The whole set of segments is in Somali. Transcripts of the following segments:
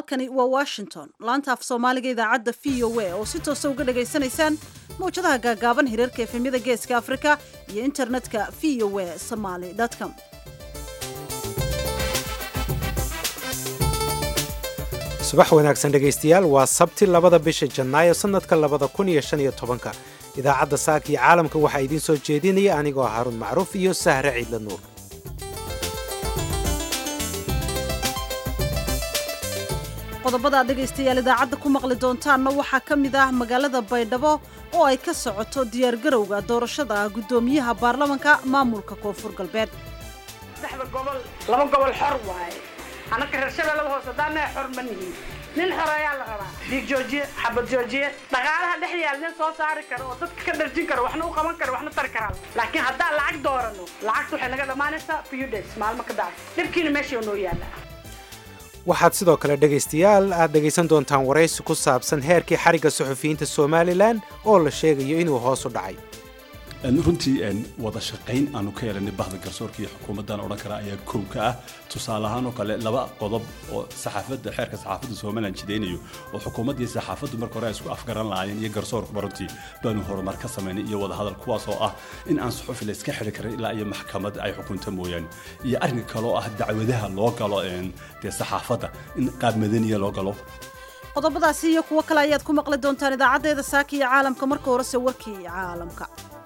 halkani waa washington laanta af soomaaliga idaacadda v o a oo si toosa uga dhagaysanaysaan mawjadaha gaagaaban hirarka efemyada geeska afrika iyo internetka v o a somaly com subax wanaagsan dhegaystayaal waa sabti labada bisha janaayo sannadka labada kun iyo shan iyo tobanka idaacadda saaka iyo caalamka waxaa idiin soo jeedinaya anigoo haruun macruuf iyo sahre ciidla nuur qodobada aad dhegaystayaal idaacadda ku maqli doontaanna waxaa ka mid ah magaalada baydhabo oo ay ka socoto diyaargarowga doorashada guddoomiyaha baarlamanka maamulka koonfur galbeed saddexda gobol laba gobol xor waaye annaka reer shabeellada hoose haddaanaha xor ma nihin nin xor ayaa la rabaa dhiig joojiye xabad joojiye dhaqaalaha dhex yaal nin soo saari karo oo dadka ka dharjin karo waxna u qaban karo waxna tari karaa laakiin haddaan lacag doorano lacagta waxay naga dhammaanaysaa few days maalmo ka daas dhibkiina meesha noo yaalla waxaad sidoo kale dhegaystayaal aad dhegaysan doontaan waraysi ku saabsan heerkii xarigga suxufiyiinta somalilan oo la sheegayo inuu hoos u dhacay runtii wada shaqayn aanu ka yeelanay bahda garsoorka iyo xukuumaddan odhan kara ayaa kow ka ah tusaale ahaan oo kale laba qodob oo saxaafadda xeerka saxaafadda somalilan jidaynayo oo xukuumadda iyo saxaafaddu marka hore ay isku afgaran lahaayeen iyo garsoorkuba runtii baanu horumar ka samaynay iyo wadahadal kuwaas oo ah in aan suxufi la iska xidhi karin ilaa iyo maxkamad ay xukunta mooyaane iyo arrinka kale oo ah dacwadaha loo galo dee saxaafadda in qaab madaniya loo galo qodobadaasi iyo kuwo kale ayaad ku maqli doontaan idaacaddeeda saaka iyo caalamka marka horese warkii caalamka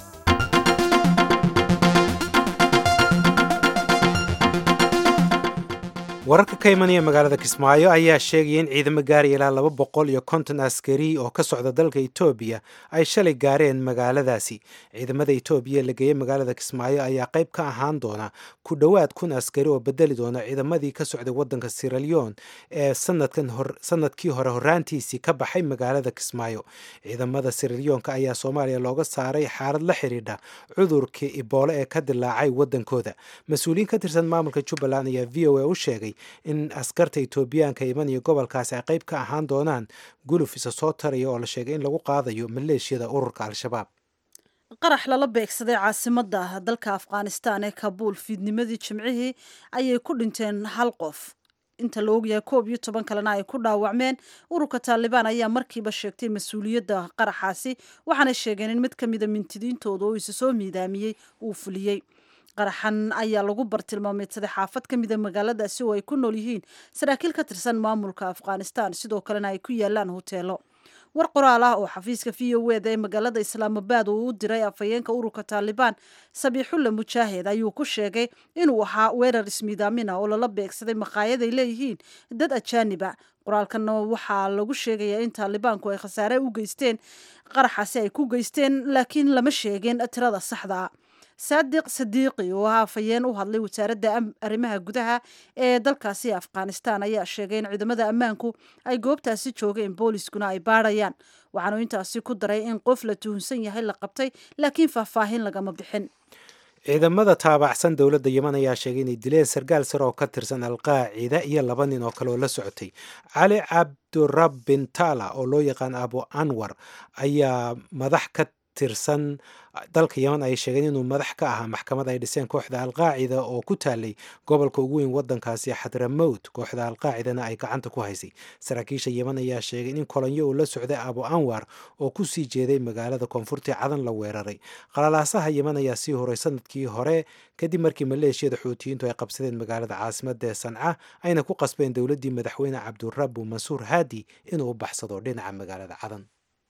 wararka ka imanaya magaalada kismaayo ayaa sheegaya in ciidamo gaaraya ilaa laba boqol iyo konton askari oo ka socda dalka etoobiya ay shalay gaareen magaaladaasi ciidamada etoobiya la geeyey magaalada kismaayo ayaa qayb ka ahaan doona ku dhowaad kun askari oo bedeli doona ciidamadii ka socday wadanka siraleon ee sanadkii hore horaantiisii ka baxay magaalada kismaayo ciidamada siraleonka ayaa soomaaliya looga saaray xaalad la xidhiidha cudurkii iboole ee ka dilaacay wadankooda mas-uuliyiin ka tirsan maamulka jubbaland ayaa v o a u sheegay in askarta etoobiyaanka imanaya gobolkaasi ay qayb ka ahaan doonaan guluf isa soo taraya oo la sheegay in lagu qaadayo maleeshiyada ururka al-shabaab qarax lala beegsaday caasimadda dalka afghanistan ee kabuul fiidnimadii jimcihii ayay ku dhinteen hal qof inta la ogyahay koob iyo toban kalena ay ku dhaawacmeen ururka taalibaan ayaa markiiba sheegtay mas-uuliyadda qaraxaasi waxaanay sheegeen in mid ka mida mintidiintooda oo isa soo miidaamiyey uu fuliyey qaraxan ayaa lagu bartilmaameedsaday xaafad ka mida magaaladaasi oo ay ku nool yihiin saraakiil ka tirsan maamulka afghanistan sidoo kalena ay ku yaalaan hoteelo war qoraal ah oo xafiiska v o eda ee magaalada islaamabad uu u diray afhayeenka ururka taalibaan sabiixulla mujaahid ayuu ku sheegay inuu ahaa weerar ismiidaamina oo lala beegsaday maqaayad ay leeyihiin dad ajaaniba qoraalkanna waxaa lagu sheegayaa in taalibaanku ay khasaare u geysteen qaraxaasi ay ku geysteen laakiin lama sheegin tirada saxda saadiq sadiiqi oo ah afhayeen u hadlay wasaaradda arrimaha gudaha ee dalkaasi afghanistan ayaa sheegay in ciidamada ammaanku ay goobtaasi joogeen booliskuna ay baadhayaan waxaanu intaasi ku daray in qof la tuhunsan yahay la qabtay laakiin faahfaahin lagama bixin ciidamada taabacsan dowladda yeman ayaa sheegay inay dileen sarkaal sare oo ka tirsan alqaacida iyo laba nin oo kale oo la socotay cali cabdurabbin tala oo loo yaqaan abu anwar ayaa madax ka tirsan dalka yeman ay sheegeen inuu madax ka ahaa maxkamad ay dhiseen kooxda alqaacida oo ku taalay gobolka ugu weyn wadankaasi xadramowt kooxda alqaacidana ay gacanta ku haysay saraakiisha yeman ayaa sheegay in kolonyo uu la socday abu anwar oo ku sii jeeday magaalada koonfurtii cadan la weeraray qalalaasaha yeman ayaa sii horay sanadkii hore kadib markii maleeshiyada xuutiyiintu ay qabsadeen magaalada caasimada ee sanca ayna ku qasbeen dowladdii madaxweyne cabdurabu mansuur haadi inuu u baxsado dhinaca magaalada cadan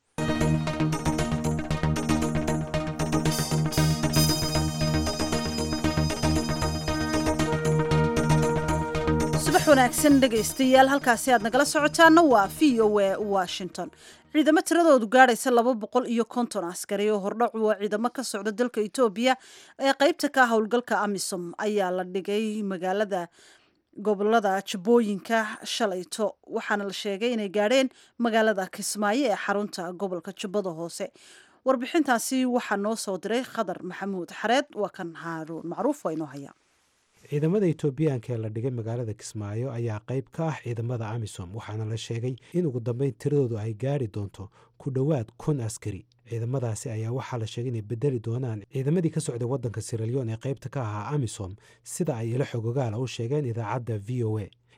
subax wanaagsan dhegaystayaal halkaasi aad nagala socotaana waa v o a washington ciidamo tiradoodu gaadhaysa laba boqol iyo konton askari oo hordhac waa ciidamo ka socda dalka etoobiya ee qeybta ka howlgalka amisom ayaa la dhigay magaalada gobolada jabooyinka shalayto waxaana la sheegay inay gaadheen magaalada kismaayo ee xarunta gobolka jubbada hoose warbixintaasi waxaa noo soo diray khadar maxamuud xareed waa kan haaruun macruuf waa inoo haya ciidamada etoobiyaanka ee la dhigay magaalada kismaayo ayaa qayb ka ah ciidamada amisom waxaana la sheegay in ugu dambeyn tiradoodu ay gaari doonto ku dhowaad kun askari ciidamadaasi ayaa waxaa la sheegay inay bedeli doonaan ciidamadii ka socday waddanka siralyon ee qaybta ka ahaa amisom sida ay ilo xogogaala u sheegeen idaacadda v o a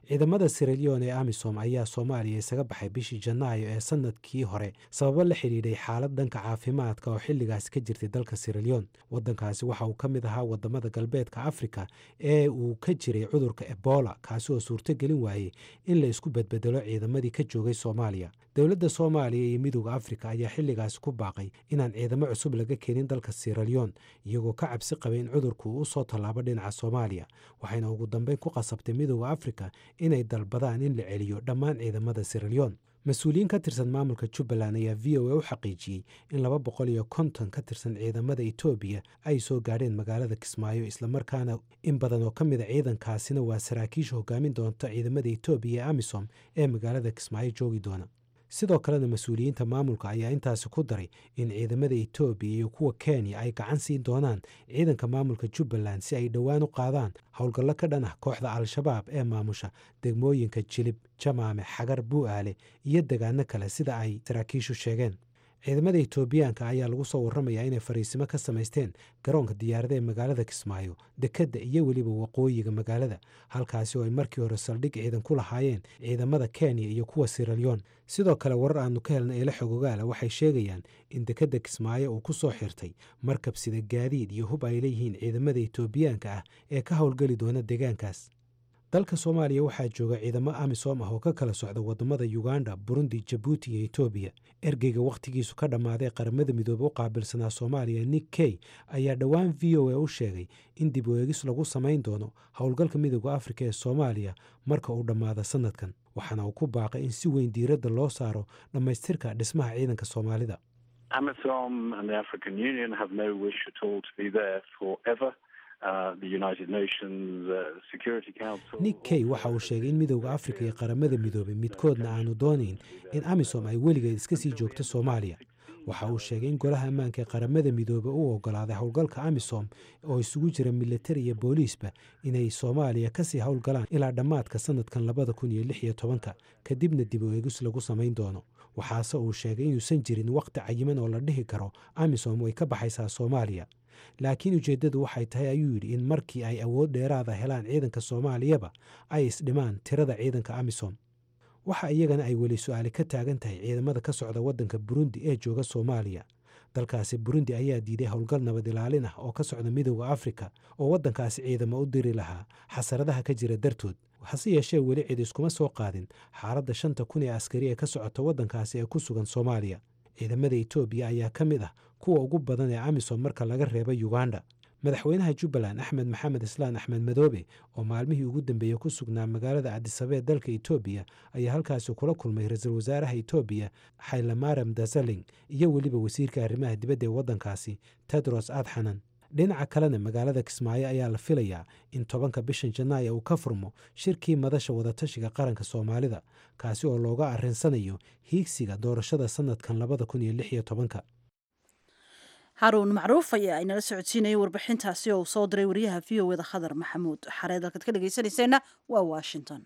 ciidamada siralion ee amisom ayaa soomaaliya isaga baxay bishii janaayo ee sanadkii hore sababo la xidhiidhay xaalad dhanka caafimaadka oo xilligaasi ka jirtay dalka siralion wadankaasi waxa uu ka mid ahaa wadamada galbeedka afrika ee uu ka jiray cudurka ebola kaasi oo suurto gelin waayey in la isku bedbedelo ciidamadii ka joogay soomaaliya dowladda soomaaliya iyo midooda afrika ayaa xilligaasi ku baaqay inaan ciidamo cusub laga keenin dalka siralion iyagoo ka cabsi qabay in cudurku uu usoo tallaabo dhinaca soomaaliya waxayna ugu dambeyn ku qasabtay midooda afrika inay dalbadaan in la celiyo dhammaan ciidamada siralion mas-uuliyiin ka tirsan maamulka jubbaland ayaa v o a u xaqiijiyey in laba boqol iyo konton ka tirsan ciidamada etoobiya ay soo gaadheen magaalada kismaayo islamarkaana in badan oo ka mid a ciidankaasina waa saraakiisha hogaamin doonta ciidamada etoobiya ee amisom ee magaalada kismaayo joogi doona sidoo kalena mas-uuliyiinta maamulka ayaa intaasi ku daray in ciidamada etoobiya iyo kuwa kenya ay gacan siin doonaan ciidanka maamulka jubbaland si ay dhowaan u qaadaan howlgallo ka dhan ah kooxda al-shabaab ee maamusha degmooyinka jilib jamaame xagar buu'aale iyo degaano kale sida ay saraakiishu sheegeen ciidamada etoobiyaanka ayaa lagu soo warramayaa inay fariisimo ka samaysteen garoonka diyaarada ee magaalada kismaayo dekedda iyo weliba waqooyiga magaalada halkaasi oo ay markii hore saldhig ciidan ku lahaayeen ciidamada kenya iyo kuwa siralyon sidoo kale warar aanu ka helna eela xogogaala waxay sheegayaan in dekedda kismaayo uu ku soo xirtay markab sida gaadiid iyo hub ay leeyihiin ciidamada etoobiyaanka ah ee ka howlgeli doona deegaankaas dalka soomaaliya waxaa jooga ciidamo amisom ah oo ka kala socda wadamada uganda burundi jabuuti iyo etoobiya ergeyga wakhtigiisu ka dhammaaday qaramada midoobe u qaabilsanaa soomaaliya nick key ayaa dhowaan v o a u sheegay in dib u eegis lagu samayn doono howlgalka midooda afrika ee soomaaliya marka uu dhammaado sanadkan waxaana uu ku baaqay in si weyn diiradda loo saaro dhammaystirka dhismaha ciidanka soomaalida nick key waxa uu sheegay in midowda afrika iyo qaramada midoobey midkoodna aanu doonayn in amisom ay weligeed iska sii joogto soomaaliya waxa uu sheegay in golaha ammaanka ee qaramada midoobe u ogolaaday howlgalka amisom oo isugu jira militari iyo booliisba inay soomaaliya kasii howlgalaan ilaa dhammaadka sanadkan labada kun iyo lix iyo tobanka kadibna dib u eegis lagu samayn doono waxaase uu sheegay inuusan jirin wakhti cayiman oo la dhihi karo amisom way ka baxaysaa soomaaliya laakiin ujeeddadu waxay tahay ayuu yidhi in markii ay awood dheeraada helaan ciidanka soomaaliyaba ay isdhimaan tirada ciidanka amisom waxa iyagana ay weli su-aali ka taagan tahay ciidamada ka socda waddanka burundi ee jooga soomaaliya dalkaasi burundi ayaa diiday howlgal nabad ilaalin ah oo ka socda midowda afrika oo waddankaasi ciidamo u diri lahaa xasaradaha ka jira dartood hase yeeshee weli cid iskuma soo qaadin xaaladda shanta kun ee askari ee ka socota waddankaasi ee ku sugan soomaaliya ciidamada etoobiya ayaa ka mid ah kuwa ugu badan ee amisom marka laga reeba uganda madaxweynaha jubbaland axmed maxamed islaan axmed madoobe oo maalmihii ugu dambeeyey ku sugnaa magaalada adisabee dalka etoobiya ayaa halkaasi kula kulmay ra-iisul wasaaraha etoobiya xaylamaram dasaling iyo weliba wasiirka arrimaha dibadda ee waddankaasi tedros adxanan dhinaca kalena magaalada kismaayo ayaa la filayaa in tobanka bishan janaayo uu ka furmo shirkii madasha wadatashiga qaranka soomaalida kaasi oo looga arrinsanayo hiigsiga doorashada sanadkan labada kun iyo lix iyo tobanka haruun macruuf ayaa inala socodsiinayay warbixintaasi oo uu soo diray wariyaha v o eda khadar maxamuud xareed halkaad ka dhegaysanayseena waa washington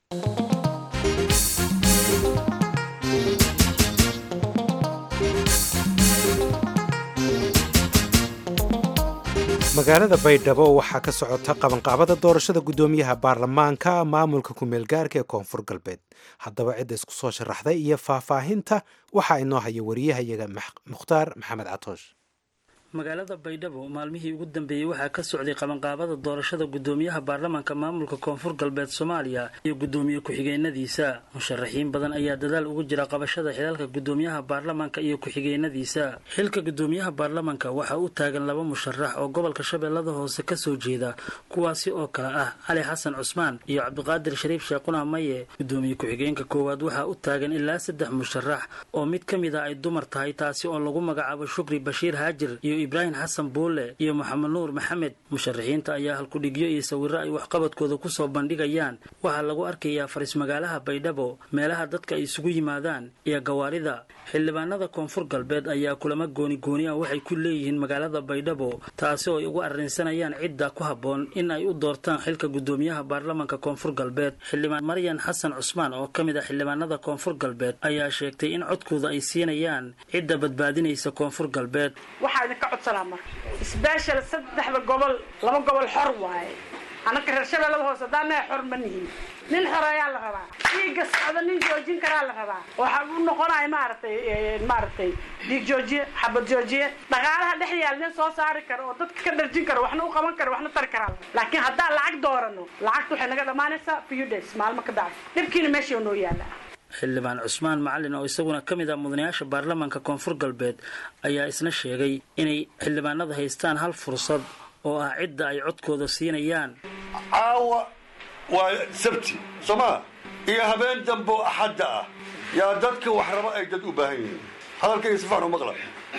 magaalada baydhabo waxaa ka socota qabanqaabada doorashada guddoomiyaha baarlamaanka maamulka ku-meel gaarka ee koonfur galbeed haddaba cidda isku soo sharaxday iyo faahfaahinta waxaa inoo haya wariyahayaga mukhtaar maxamed catoosh magaalada baydhabo maalmihii ugu dambeeyey waxaa ka socday qabanqaabada doorashada guddoomiyaha baarlamaanka maamulka koonfur galbeed soomaaliya iyo guddoomiye ku-xigeenadiisa musharaxiin badan ayaa dadaal ugu jira qabashada xilaalka guddoomiyaha baarlamaanka iyo ku-xigeenadiisa xilka guddoomiyaha baarlamaanka waxaa u taagan laba musharax oo gobolka shabeellada hoose kasoo jeeda kuwaasi oo kale ah cali xasan cusmaan iyo cabdiqaadir shariif sheequna maye guddoomiye ku-xigeenka koowaad waxaa u taagan ilaa saddex musharax oo mid ka mid a ay dumar tahay taasi oo lagu magacaabo shukri bashiir haajir iyo ibraahim xasan buule iyo maxamed nuur maxamed musharaxiinta ayaa halkudhigyo iyo sawiro ay waxqabadkooda kusoo bandhigayaan waxaa lagu arkayaa faris magaalaha baydhabo meelaha dadka ay isugu yimaadaan iyo gawaarida xildhibaanada koonfur galbeed ayaa kulamo gooni gooni ah waxay ku leeyihiin magaalada baydhabo taasi oo ay ugu arrinsanayaan cidda ku habboon in ay u doortaan xilka guddoomiyaha baarlamaanka koonfur galbeed xildhibaan maryan xasan cusmaan oo ka mid ah xildhibaanada koonfur galbeed ayaa sheegtay in codkooda ay siinayaan cidda badbaadinaysa koonfur galbeed waxaa idinka codsanaa marka sbeshal saddexda gobol laba gobol xor waaye anaka reer shabeellada hoose haddaanahay xor ma nihin nin xoreeyaa la rabaa dhiigga socda nin joojin karaa la rabaa waxa u noqonaya maaragtay maaragtay dhiig joojiye xabad joojiye dhaqaalaha dhex yaal nin soo saari karo oo dadka ka dharjin karo waxna u qaban karo waxna tari karaa laakiin haddaan lacag doorano lacagta waxay naga dhammaanaysaa few days maalmo ka bacdi dhibkiina meesha noo yaala xildhibaan cusmaan macalin oo isaguna ka mid ah mudanayaasha baarlamaanka koonfur galbeed ayaa isna sheegay inay xildhibaanada haystaan hal fursad oo ah cidda ay codkooda siinayaan caawa waa sabti soo maa iyo habeen dambe oo axadda ah yaa dadka wax raba ay dad u baahan yihiin hadalkayga si fiican u maqla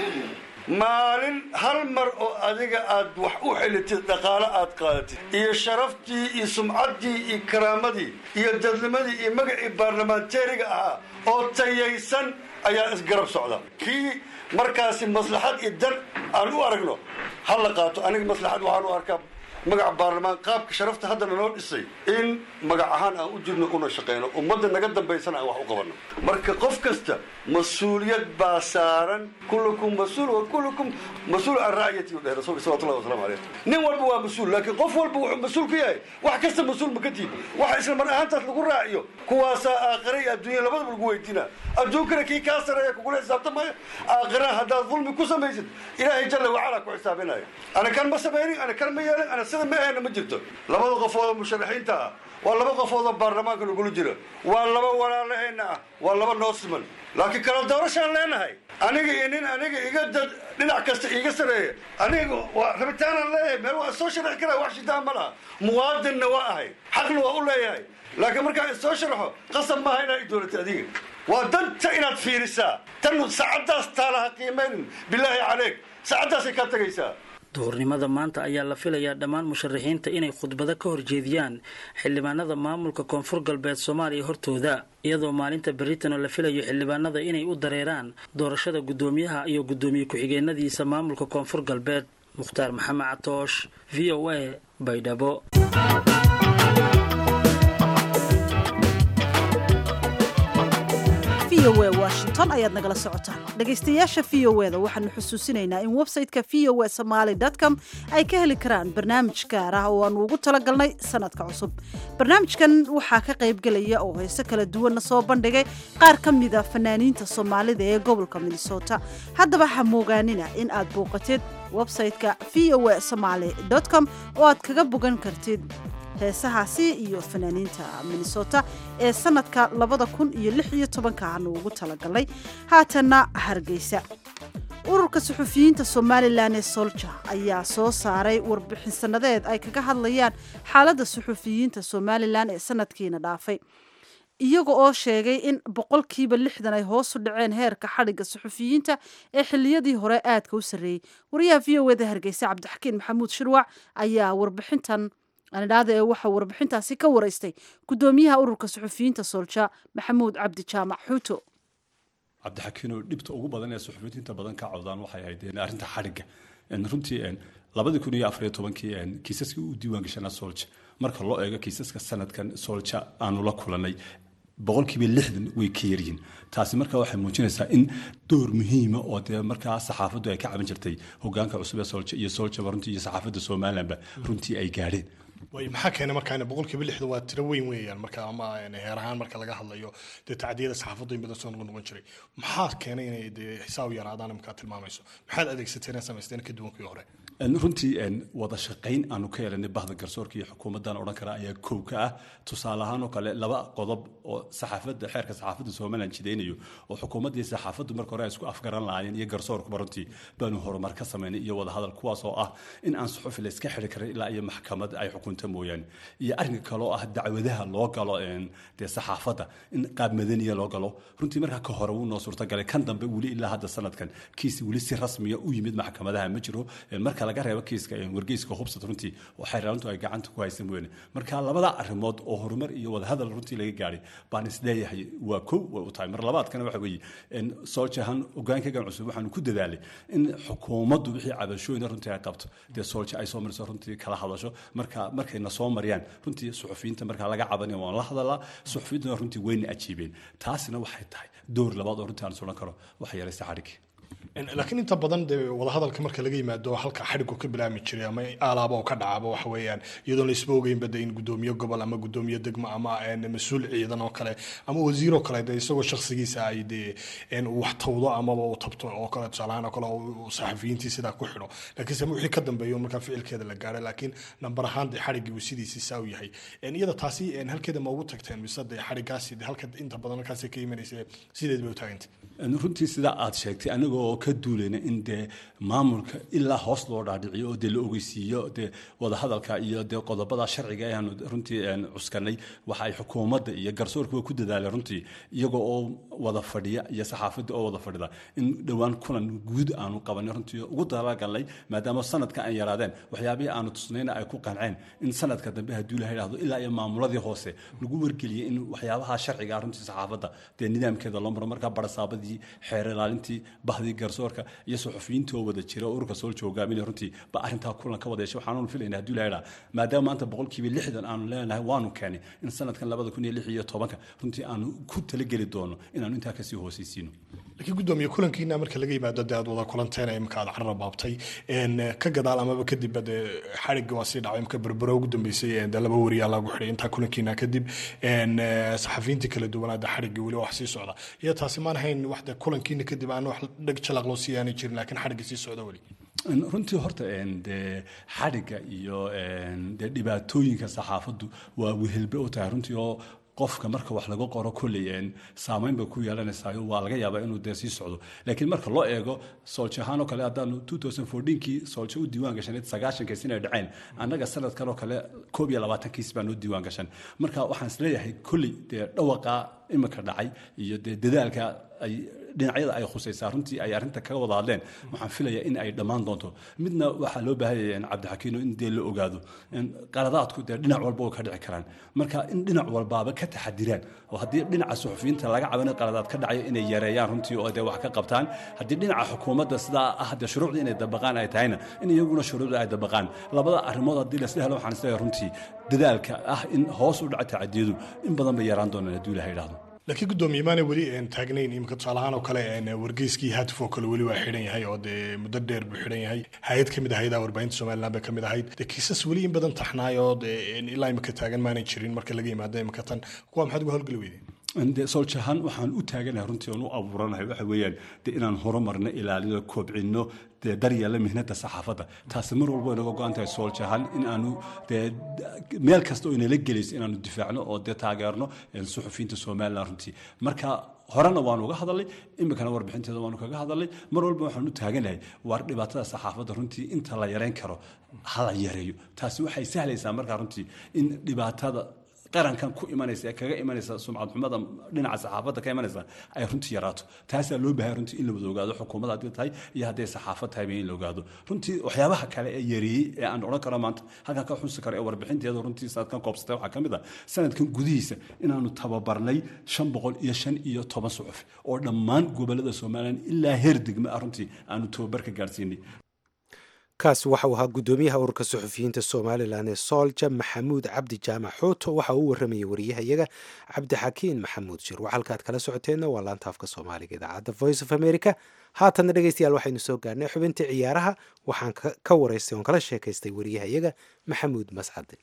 maalin hal mar oo adiga aad wax u xelitid dhaqaalo aad qaadatid iyo sharaftii iyo sumcaddii iyo karaamadii iyo dadnimadii iyo magacii baarlamaanteeriga ahaa oo tayaysan ayaa isgarab socda kii markaasi maslaxad iyo dan aan u aragno ha la qaato aniga maslaxad waxaan u arkaa magaca baarlamaan qaabka sharafta haddana noo dhisay in magac ahaan aan u jirno una shaqayno ummadda naga dambaysana aan wax u qabanno marka qof kasta mas-uuliyad baa saaran kullukum mas-uul wa kullukum mas-uul can racyati u dheh rasuulka salawatullahi wasalaamu calayh nin walba waa mas-uul laakiin qof walba wuxuu mas-uul ku yahay wax kasta mas-uul ma ka tiid waxa isla mar ahaantaas lagu raaciyo kuwaasaa aakhira iyo adduunya labadaba lagu weydiinaa adduunkana kii kaa sareeya kugula xisaabtamaya aakhiraha haddaad dulmi ku samaysid ilaahay jalla wacala ku xisaabinaya ana kan ma samaynin ana kan ma yeelin ana sida ma ahayna ma jirto labada qofood oo musharaxiinta ah waa laba qofood oo baarlamaanka nagula jiro waa laba walaalaheenna ah waa laba noo siman laakiin kala doorashaan leenahay aniga iyo nin aniga iga dad dhinac kasta iiga sareeya aniga waa rabitaanaan leeyahay meel waa soo sharaxi karaa wax shitaan ma laha muwaadinna waa ahay xaqna waa u leeyahay laakiin markaan soo sharaxo qasab maaha inaad i doolatay adiga waa danta inaad fiirisaa tan saacaddaas taalaha qiimaynin bilaahi caleyk saacaddaasay kaa tagaysaa duhurnimada maanta ayaa la filayaa dhammaan musharaxiinta inay khudbado ka horjeediyaan xildhibaanada maamulka koonfur galbeed soomaaliya hortooda iyadoo maalinta beritanoo la filayo xildhibaanada inay u dareeraan doorashada guddoomiyaha iyo guddoomiye ku-xigeenadiisa maamulka koonfur galbeed mukhtaar maxamed catoosh v o a baydhabo washington ayaad nagala socotaan dhegaystayaasha v o eda waxaanu xusuusinaynaa in website-ka v o e somaali com ay ka heli karaan barnaamij gaar ah oo aanu ugu talagalnay sanadka cusub barnaamijkan waxaa ka qaybgelaya oo heese kala duwanna soo bandhigay qaar ka mida fanaaniinta soomaalida ee gobolka minnesota haddaba ha moogaanina in aad booqatid website-ka v o e somaali com oo aad kaga bogan kartid heesahaasi iyo fanaaniinta minnesota ee sanadka labada kun iyo lix iyo tobanka aanu ugu talagalnay haatanna hargeysa ururka suxufiyiinta somalilan ee solja ayaa soo saaray warbixin sanadeed ay kaga hadlayaan xaaladda suxufiyiinta somalilan ee sanadkiina dhaafay iyaga oo sheegay in boqolkiiba lixdan ay hoosu dhaceen heerka xadhigga suxufiyiinta ee xiliyadii hore aadka u sarreeyey wariyaha v o eda hargeysa cabdixakiin maxamuud shirwac ayaa warbixintan anidhaada ee waxaa warbixintaasi ka waraystay guddoomiyaha ururka suxufiyiinta soolja maxamuud cabdi jaamac xuuto cabdixakiinoo dhibta ugu badan ee suxufiyiinta badan ka cawdaan waxay ahayd arrinta xadhigga runtii labadii kun iyo afariyo tobankii kiisaskii u diiwaan gashanaa soolja marka loo eego kiisaska sanadkan soolja aanu la kulanay boqolkiiba lixdan way ka yaryihiin taasi marka waxay muujinaysaa in door muhiima oo dee markaa saxaafaddu ay ka caban jirtay hogaanka cusub ee soolja iyo soljaba runtii iyo saxaafadda somalilanba runtii ay gaadheen way maxaa keenay markaa boqolkiiba lixdan waa tiro weyn weeyaan marka ama heer ahaan marka laga hadlayo dee tacdiyada saxaafaddu in badan soo noqon noqon jiray maxaa keenay inay dee xisaab yaraadaan markaa tilmaamayso maxaad adeegsateen ee samaysteen ka duwankii hore runtii wada shaqayn aanu ka helanay bahda garsoorka iyo xukuumaddan odhan kara ayaa kow ka ah tusaale ahaan oo kale laba qodob oo saxaafadda xeerka saxaafadda somaliland jidaynayo oo xukuumaddii saxaafaddu marka hore ay isku afgaran lahaayeen iyo garsoorkuba runtii baanu horumar ka samaynay iyo wada hadal kuwaas oo ah in aan suxufi la iska xiri karin ilaa iyo maxkamad ay xukunta mooyaane iyo arrinka kale oo ah dacwadaha loo galo dee saxaafadda in qaab madaniya loo galo runtii markaa ka hore wuu noo suurtagalay kan dambe weli ilaa hadda sanadkan kiis weli si rasmiya u yimid maxkamadaha ma jiro marka laga reebo kiiska wargeyska hubsad runtii oo xeeraalintu ay gacanta ku haysan weyne marka labada arrimood oo horumar iyo wadahadal runtii laga gaadhay baan isleeyahay waa kow way u tahay mar labaadkana waxa weeye sooljahan hogaankaygan cusub waxaanu ku dadaalay in xukuumaddu wixii cabashooyina runtii ay qabto dee soolja ay soo mariso runtii kala hadasho marka markayna soo mariyaan runtii suxufiyiinta markaa laga cabanaya waan la hadalaa suxufiyiintuna runtii wayna ajiibeen taasina waxay tahay door labaad oo runtii aan sulan karo waxa yaraysa xadhigii laakiin inta badan dee wadahadalka marka laga yimaado halka xadhigu ka bilaami jiray ama aalaaba oo ka dhacaba waxa weeyaan iyadoon la isba ogeynba de in gudoomiye gobol ama gudoomiye degmo ama mas-uul ciidan oo kale ama wasiir oo kale de isagoo shakhsigiisa ay dee wax tawdo amaba uu tabto oo kale tusaalahaan oo kale saxafiyiintii sidaa ku xidho laakiinse wixii ka dambeeyo markaa ficilkeeda la gaadhay laakiin nambar ahaan dee xadhigii uu sidiisii saa u yahay iyada taasi halkeeda ma ugu tagteen mise dee xadhigaasi de halka inta badan halkaasi ka imanaysa sideed bay u taagantay runtii sidaa aad sheegtay anigoo ka duulayna in dee maamulka ilaa hoos loo dhaadhiciyo oo dee la ogeysiiyo dee wadahadalka iyo dee qodobada sharciga ayaanu runtii cuskanay waxa ay xukuumadda iyo garsoorkuba ku dadaaleen runtii iyagoo oo wada fadhiya iyo saxaafadda oo wada fadhida in dhowaan kulan guud aanu qabanay runtii ugu dalagalnay maadaama sanadka aan yaraadeen waxyaabihii aanu tusnayna ay ku qanceen in sanadka dambe hadduu la yidhaahdo ilaa iyo maamuladii hoose lagu wargeliyey in waxyaabaha sharciga runtii saxaafadda dee nidaamkeeda loo maro markaa barasaabadii xeer ilaalintii bahdii garsoorka iyo suxufiyiintii oo wada jira ururka sool joogaaminaya runtii ba arrintaa kulan ka wada yeeshay waxaanu filayna hadduu la yidhaa maadaama maanta boqolkiiba lixdan aanu leenahay waanu keenay in sanadkan labada kun iyo lix iyo tobanka runtii aanu ku talageli doono inaanu intaa kasii hoosaysiino laakiin gudoomiye kulankiina marka laga yimaado dee aad wada kulanteen imika aad carra baabtay ka gadaal amaba kadibba dee xadhigga waa sii dhacay imka berbero ugu dambeysay dee laba wariyaa lagu xidhay intaa kulankiina kadib saxafiyiintii kala duwanaada xadhigga weli wax sii socda iyo taasi maan hayn wax dee kulankiina kadib aan wax dheg jalaq loo sii aanay jirin laakiin xadhigga sii socda weli runtii horta dee xadhigga iyo dee dhibaatooyinka saxaafaddu waa wehelbe u tahay runtii oo qofka marka wax laga qoro kolley saamayn bay ku yeelanaysaa waa laga yaabaa inuu dee sii socdo laakiin marka loo eego soolje ahaan oo kale haddaanu kii soolje u diiwaan gashan sagaashankiis inay dhaceen annaga sanadkan oo kale koob iyo labaatankiis baa noo diiwaan gashan marka waxaan isleeyahay kolley dee dhawaqa imika dhacay iyo dee dadaalka ay dhinacyada ay khusaysaa runtii ay arrinta kaga wada hadleen waxaan filayaa in ay dhammaan doonto midna waxaa loo baahanyaya cabdixakiino in dee la ogaado qaladaadku dee dhinac walba way ka dhici karaan marka in dhinac walbaaba ka taxadiraan oo haddii dhinaca suxufiyiinta laga cabanayo qaladaad ka dhacayo inay yareeyaan runtii oo dee wax ka qabtaan haddii dhinaca xukuumadda sidaa ah dee shuruucdii inay dabaqaan ay tahayna in iyaguna shuruucda ay dabaqaan labada arrimood haddii laisla helo waxaan isleeyahay runtii dadaalka ah in hoos u dhaca tacadiyadu in badan bay yaraan doonaan hadduu ilaha yidhaahdo laakiin gudoomiye maana weli taagnayn imika tusaalahaan oo kale wargeyskii hatif oo kale weli waa xidhan yahay oo dee muddo dheer buu xidhan yahay hay-ad ka mid ahayd warbaahinta somaliland bay ka mid ahayd dee kiisas weli in badan taxnaayoo dee ilaa imika taagan maanay jirin marka laga yimaado imika tan kuwa maxaad uga howlgeli weydeen de sooljahaan waxaan u taaganahay runtii oon u abuuranahay waxa weeyaan dee inaan horumarno ilaalino koobcinno dee daryeella mihnada saxaafadda taasi mar walba inaga go-an tahay sooljahaan in aanu dee meel kasta oo inala gelayso inaanu difaacno oo dee taageerno suxufiyiinta somaliland runtii marka horena waanu uga hadalnay imikana warbixinteeda waanu kaga hadalnay mar walba waxaan u taaganahay waar dhibaatada saxaafadda runtii inta la yareyn karo hala yareeyo taasi waxay sahlaysaa markaa runtii in dhibaatada qarankan ku imanaysa ee kaga imanaysa sumcad xumada dhinaca saxaafadda ka imanaysa ay runtii yaraato taasaa loo bahay runtii in la wada ogaado xukuumadda haddii tahay iyo hadday saxaafad tahay in la ogaado runtii waxyaabaha kale ee yareeyey ee aan odhan karo maanta halkan ka xusi karo ee warbixinteeda runtii sanadkan koobsatay waxaa ka mid ah sanadkan gudihiisa inaanu tababarnay shan boqol iyo shan iyo toban suxuf oo dhammaan gobolada somalilan ilaa heer degme ah runtii aanu tababar ka gaadhsiinay kaasi waxauu ahaa guddoomiyaha ururka suxufiyiinta somalilan ee soolja maxamuud cabdi jaamac xuuto waxa uu u waramayay wariyahayaga cabdixakiin maxamuud shir wax halkaad kala socoteenna waa laanta afka soomaaliga idaacadda voice of america haatanna dhegeystayaal waxaynu soo gaarnay xubintii ciyaaraha waxaan ka waraystay oon kala sheekaystay wariyahayaga maxamuud mascade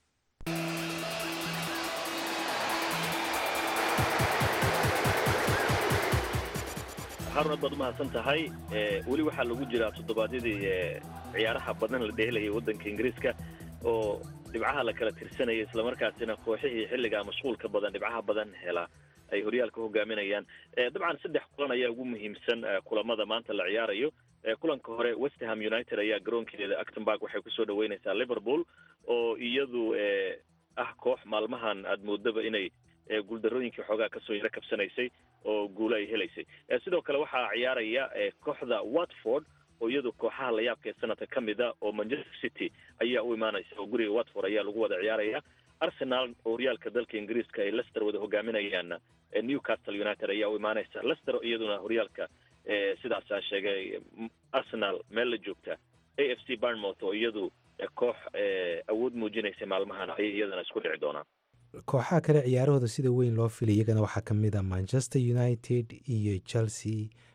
harun aad baad umahadsan tahay weli waxaa lagu jiraa toddobaadyadii ciyaaraha badan la dheelayay waddanka ingiriiska oo dhibcaha la kala tirsanaya islamarkaasina kooxihii xilligaa mashquulka badan dhibcaha badan hela ay horyaalka hogaaminayaan dabcan saddex kulan ayaa ugu muhiimsan kulamada maanta la ciyaarayo kulanka hore westerham united ayaa garoonkeeda actonburg waxay kusoo dhaweynaysaa liverpool oo iyadu ah koox maalmahan aad moodaba inay guuldarooyinkii xoogaa kasoo yaro kabsanaysay oo guulo ay helaysay sidoo kale waxaa ciyaaraya kooxda watford oo iyadu kooxaha layaabka ee sanadka ka mid a oo manchester city ayaa u imaanaysa oo guriga watford ayaa lagu wada ciyaaraya arsenal oo horyaalka dalka ingiriiska ay lester wada hogaaminayaan newcastle united ayaa u imaanaysa lester iyaduna horyaalka sidaasaa sheegay arsenal meel la joogta a f c barnmouth oo iyadu koox awood muujinaysa maalmahan ayay iyadana isku dhici doonaan kooxaha kale ciyaarahooda sida weyn loo filay iyagana waxaa ka mid a manchester united iyo chelsea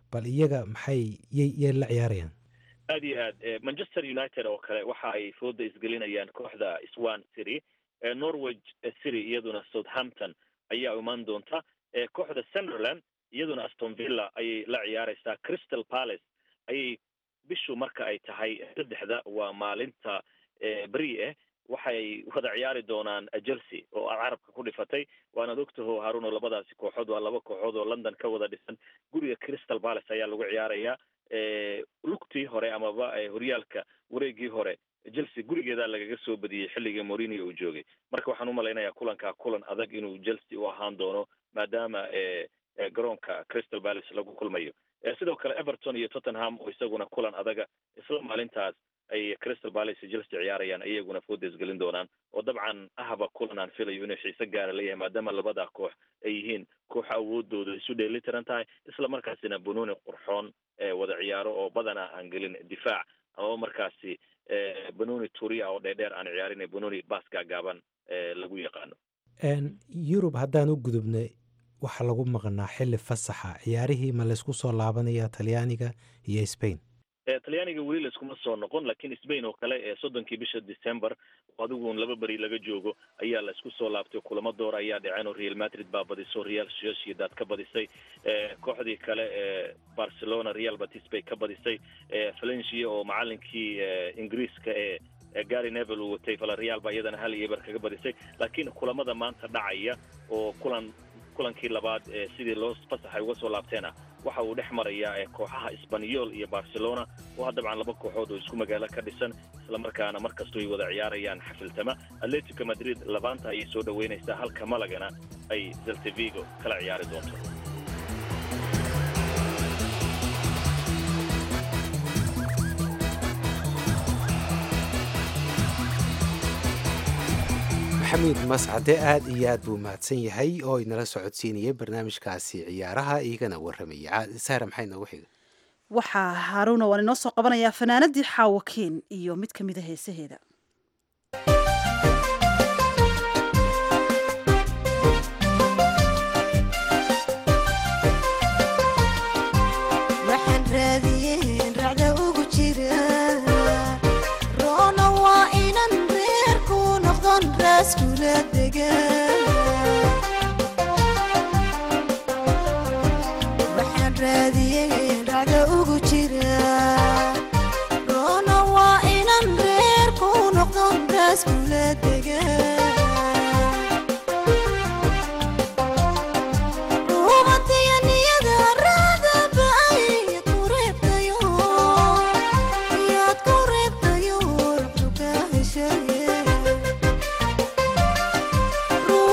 bal iyaga maxay yay la ciyaarayaan aad iyo aad manchester united oo kale waxa ay fooda isgelinayaan kooxda swan city norwich city iyaduna southampton ayaa imaan doonta kooxda sunderland iyaduna aston villa ayay la ciyaaraysaa crystal palace ayay bishu marka ay tahay saddexda waa maalinta beri ah waxay wada ciyaari doonaan chelsea oo aad carabka ku dhifatay waanaad ogtaho haruno labadaasi kooxood waa laba kooxood oo london ka wada dhisan guriga crystal palace ayaa lagu ciyaarayaa lugtii hore amaba horyaalka wareegii hore chelsea gurigeedaa lagaga soo badiyey xilligii morinio uu joogay marka waxaan umalaynayaa kulankaa kulan adag inuu chelsea u ahaan doono maadaama garoonka crystal palace lagu kulmayo sidoo kale everton iyo tottenham oo isaguna kulan adaga isla maalintaas ay crystal palace iyo chelsea ciyaarayaan iyaguna fooda isgelin doonaan oo dabcan ahba kulan aan filayo inuu xiise gaara leeyahay maadaama labada koox ay yihiin koox awoodooda isu dheelitiran tahay isla markaasina bunuuni qurxoon wada ciyaaro oo badanaa aan gelin difaac amaba markaasi banoni turia oo dheerdheer aan ciyaarin banoni baaska gaaban lagu yaqaano yurub haddaan u gudubnay waxaa lagu maqnaa xili fasaxa ciyaarihii ma laysku soo laabanaya talyaaniga iyo spain talyaaniga weli layskuma soo noqon lakin spain oo kale ee soddonkii bisha december adiguun laba beri laga joogo ayaa la isku soo laabtay kulamo door ayaa dhaceen oo real madrid baa badiso real sociedad ka badisay kooxdii kale ee barcelona real batis bay ka badisay valencia oo macalinkii ingiriiska ee gary nevel uu watay valareal baa iyadana hal iyo eber kaga badisay laakiin kulamada maanta dhacaya oo kulan kulankii labaad ee sidii loo fasaxay uga soo laabteena waxa uu dhex marayaa kooxaha sbanyol iyo barcelona oo dabcan laba kooxood oo isku magaalo ka dhisan islamarkaana mar kastoo ay wada ciyaarayaan xafiltama atletico madrid labaanta ayay soo dhoweynaysaa halka malagana ay zeltevigo kala ciyaari doonto maxamuud mascade aad iyo aad buu mahadsan yahay oo inala socodsiinayay barnaamijkaasi ciyaaraha igana warramaya sahra maxay noogu xiga waxaa haaruuna waan inoo soo qabanayaa fanaanadii xaawakiin iyo mid ka mid a heesaheeda waxaan raadiyeen racda ugu jira roona waa inan reerku noqdon raaskula degan waxaan raadiyeen racda ugu jira roona waa inan reerku noqdon raaskula degan Ruuxda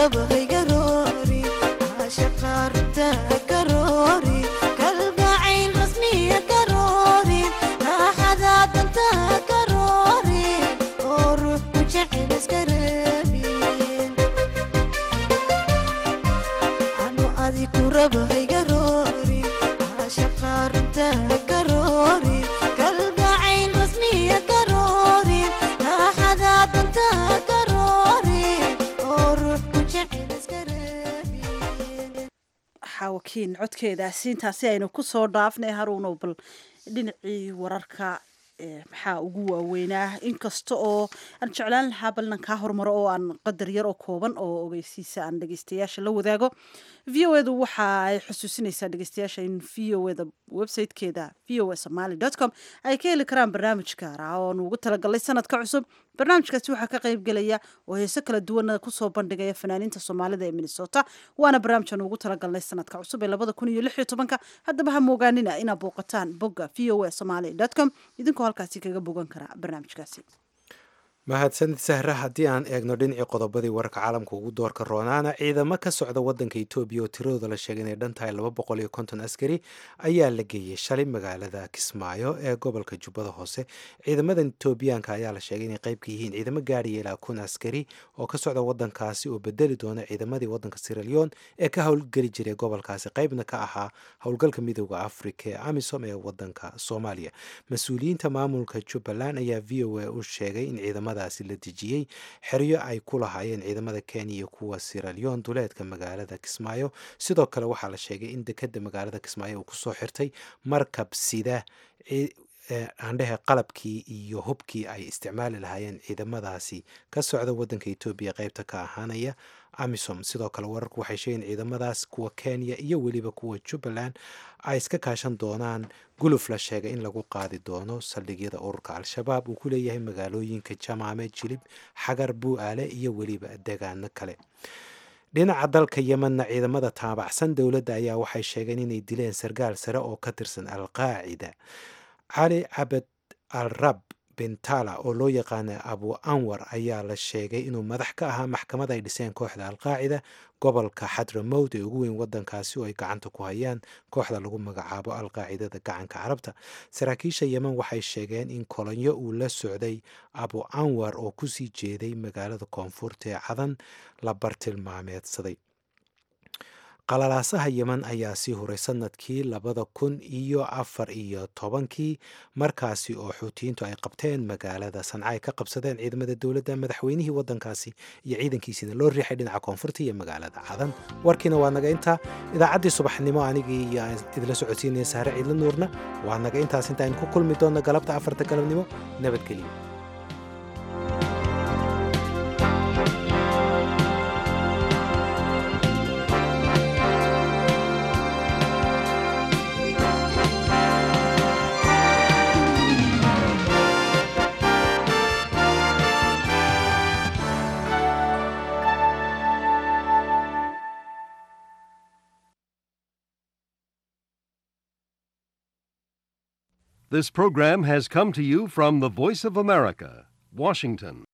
raba haygaroori caashaqa runta karoori kalgacayl rasmiya karoori raaxada danta karoori oo ruux ku jecel iska reebin anu adiku raba haygaroori caashaqa runta karoori kalgacayl rasmiya karoori raaxada danta karoori oo ruux ku jecel iska reebin xaawakiin codkeedaasi intaasi aynu ku soo dhaafnay haruunow bal dhinacii wararka ee maxaa ugu waaweynaa inkasta oo aan jeclaan lahaa balnan kaa hormaro oo aan qadar yar oo kooban oo ogeysiisa aan dhegeystayaasha la wadaago v o edu waxa ay xusuusinaysaa dhegeystayaasha in v o eda websitekeeda v o e somaly com ay ka heli karaan barnaamij gaar ah oo nuugu talagalay sanadka cusub barnaamijkaasi waxaa ka qayb gelaya oo heese kala duwana kusoo bandhigaya fanaaniinta soomaalida ee minnesota waana barnaamij aan ugu talagalnay sanadka cusub ee labada kun iyo lix iyo tobanka haddaba ha moogaanina inaad booqataan bogga v o e somaly com idinkoo halkaasi kaga bogan kara barnaamijkaasi mahadsanid sahra haddii aan eegno dhinacii qodobadii wararka caalamka ugu doorka roonaana ciidamo ka socda wadanka etoobiya oo tiradooda la sheegay inay dhan tahay laba boqol iyo konton askari ayaa la geeyey shalay magaalada kismaayo ee gobolka jubbada hoose ciidamadan etoobiyaanka ayaa la sheegay inay qayb ka yihiin ciidamo gaadhaya ilaa kun askari oo ka socda wadankaasi oo bedeli doona ciidamadii wadanka siraleon ee ka howlgeli jiray gobolkaasi qaybna ka ahaa howlgalka midooda afrika ee amisom ee wadanka soomaaliya mas-uuliyiinta maamulka jubbaland ayaa v o a u sheegay in ciidamadaasi la dejiyey xeryo ay ku lahaayeen ciidamada kenya iyo kuwa siraleon duleedka magaalada kismaayo sidoo kale waxaa la sheegay in dekeda magaalada kismaayo uu kusoo xirtay markab sida aandhehe qalabkii iyo hubkii ay isticmaali lahaayeen ciidamadaasi ka socda wadanka etoobiya qeybta ka ahaanaya amisom sidoo kale wararku waxay sheegeen ciidamadaas kuwa kenya iyo weliba kuwa jubbaland ay iska kaashan doonaan guluf la sheegay in lagu qaadi doono saldhigyada ururka al-shabaab uu ku leeyahay magaalooyinka jamaame jilib xagar buu-aale iyo weliba degaano kale dhinaca dalka yemenna ciidamada taabacsan dowladda ayaa waxay sheegeen inay dileen sargaal sare oo ka tirsan al-qaacida cali cabed al rab bintala oo loo yaqaana abu anwar ayaa la sheegay inuu madax ka ahaa maxkamad ay dhiseen kooxda alqaacida gobolka xadramowd ee ugu weyn wadankaasi oo ay gacanta ku hayaan kooxda lagu magacaabo alqaacidada gacanka carabta saraakiisha yemen waxay sheegeen in kolonyo uu la socday abu anwar oo kusii jeeday magaalada koonfurta ee cadan la bartilmaameedsaday qalalaasaha yemen ayaa sii huray sanadkii labada kun iyo afar iyo tobankii markaasi oo xuutiyiintu ay qabteen magaalada sanca ay ka qabsadeen ciidamada dowladda madaxweynihii wadankaasi iyo ciidankiisiina loo riixay dhinaca koonfurta iyo magaalada cadan warkiina waa naga intaa idaacaddii subaxnimo anigii iyo aan idila socodsiinaya sahre ciidla nuurna waa naga intaas intaaynu ku kulmi doonno galabta afarta galabnimo nabadgelyo This program has come to you from the Voice of America, Washington.